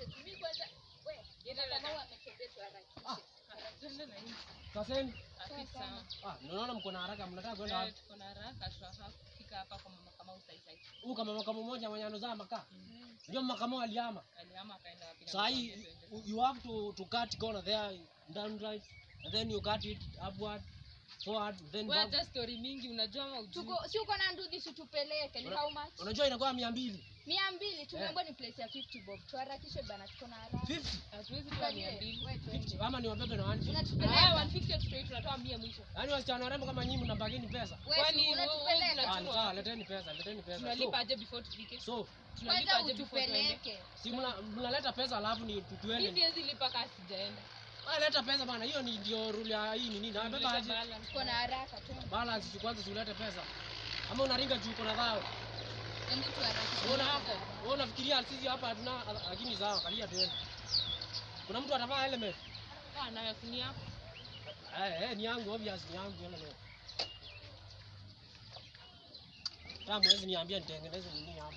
message. Mimi kwanza we, Yenda kama dada. wametembea tuharakishe. Twende na hii. Kaseni. Afisa. Ah, naona mko na haraka mnataka kwenda Eh, wapi? tuko na haraka tunataka kufika hapa kwa mama kama usaisai. Huyu kama makamo moja mwenye anozaa makaa. Ndio makamo aliama. Alihama akaenda wapi na Saa mtoto hii wake twende. you have to to cut corner there down right and then you cut it upward forward then Wewe back. hata story mingi unajua ama ujui. Tuko si uko na ndudhi si tupeleke ni Una- how much? Unajua inakuwa 200. Mia mbili tumeambiwa ni place ya 50 bob. Tuharakishe bana tuko na haraka. 50. Hatuwezi toa mia mbili. Wewe twende. 50 ama ni wabebe na wanji. Ah, Unatupeleka. 150 tutoi tunatoa mia mwisho. Yaani wasichana warembo kama nyinyi mnabagini pesa. Wewe Kwani si wewe unatupeleka. unajua- Ah, ni sawa, leteni pesa, leteni pesa. Tunalipa So, aje before tufike? so Tunalipa Kwanza aje before tuende? utupeleke. si mna- mnaleta pesa alafu ni Mimi tutuende. siwezi lipa kama sijaenda. Ah, leta pesa bana, hiyo ni ndio rule ya hii nini. Na beba Tunalipa aje? balance. Tuko na haraka tu. Balance si kwanza si ulete pesa. Ama unaringa juu uko na dhao. Hebu tuharakishe. Unaona hapo? Wewe unafikiria sisi hapa hatuna lakini sawa, kalia tuende. Kuna mtu atavaa helmet? Ah, nayo si ni yako. Eh, eh, ni yangu obvious ni yangu helmet. Kama mwezi niambia nitengeneze nini hapa.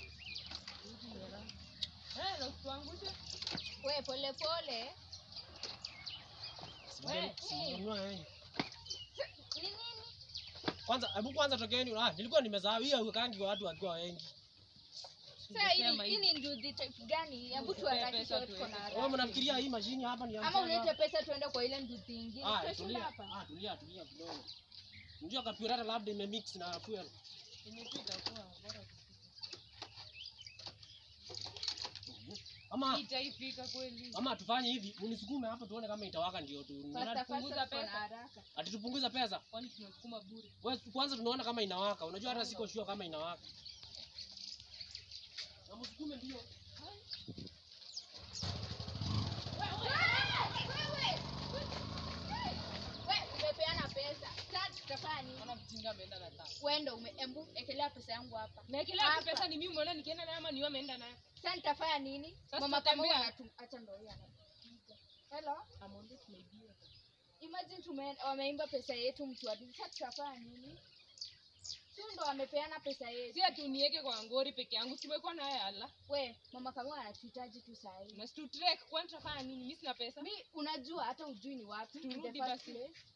Eh, na usituangushe. Wewe pole pole. Simjeni- simjenunua yeye. Ni nini? Kwanza hebu kwanza tokeni. Ah, nilikuwa nimesahau hiyo ukangi kwa watu wakiwa wengi. Sasa hii Sema hii ni ndudhi type gani? Hebu tuharakishe pesa tuko na tuweke. haraka. Wewe mnafikiria hii mashini hapa ni ya Ama mchezo? ulete pesa tuende kwa ile ndudhi ingine. Ah, Tutashinda tulia. hapa. Ah, tulia, tulia kidogo. Unajua kapurata labda imemix na fuel. Imepita kwa bora. Ama Itaifika kweli. ama tufanye hivi, unisukume hapo tuone kama itawaka ndio tu. Fasta Unapunguza fasta tuko na pesa. haraka. Ati tupunguze pesa. Kwani tunasukuma bure. Wewe kwanza tunaona kama inawaka. Unajua hata siko sure kama inawaka. Na msukume ndio. Wewe umepeana pesa. Sasa tutafanya nini? Naona mjinga ameenda na taa. Wewe ume embu ekelea pesa yangu hapa. Naekelea Hapa. tu pesa ni mimi umeona nikienda nayo ama ni wewe ameenda nayo. Sasa nitafanya nini? Sasa Mama kama tutatembea. anatu acha ndio yeye anapiga. Hello? Amonde tumeibiwa. Imagine tume wameimba pesa yetu mtu hadi sasa tutafanya nini? Sio ndo wamepeana pesa yetu. Si ati uniweke kwa ngori peke yangu. Tumekuwa naye ala. We, mama kama anatuhitaji tu saa hii. Na situ trek kwani tutafanya nini? Mimi sina pesa. Mi unajua hata ujui ni wapi. in the Turudi first basi. place.